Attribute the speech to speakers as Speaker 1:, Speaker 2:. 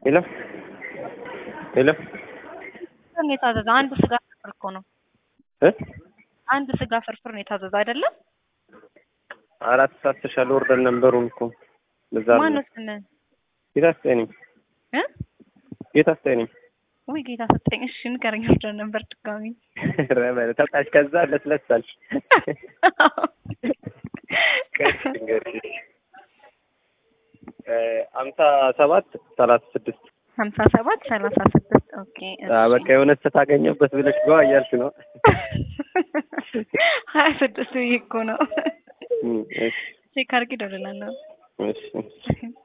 Speaker 1: ሄሎ ሄሎ
Speaker 2: ነው የታዘዘ። አንድ ስጋ ፍርፍር እኮ ነው።
Speaker 1: እ
Speaker 2: አንድ ስጋ ፍርፍር ነው የታዘዘ አይደለም?
Speaker 1: አራት ሰዓት ተሻለ ኦርደር ነበሩን እኮ በዛ ነው።
Speaker 2: ማነው ስምህ?
Speaker 1: ጌታ ስጠኝ ነኝ
Speaker 2: እ
Speaker 1: ጌታ ስጠኝ ነኝ
Speaker 2: ወይ ጌታ ሰጠኝ። እሺ ንገረኝ። ኦርደር ነበር ድጋሚ
Speaker 1: ኧረ በለ ተጣሽ ከዛ ለስለሳልሽ አምሳ ሰባት ሰላሳ ስድስት
Speaker 2: ሀምሳ ሰባት ሰላሳ ስድስት ኦኬ።
Speaker 1: በቃ የሆነ ስታገኘበት ብለሽ ጓ እያልሽ ነው።
Speaker 2: ሀያ ስድስት ብዬሽ እኮ ነው።
Speaker 1: እም፣ እሺ
Speaker 2: ቼክ አድርጌ እደውልልሃለሁ።
Speaker 1: እሺ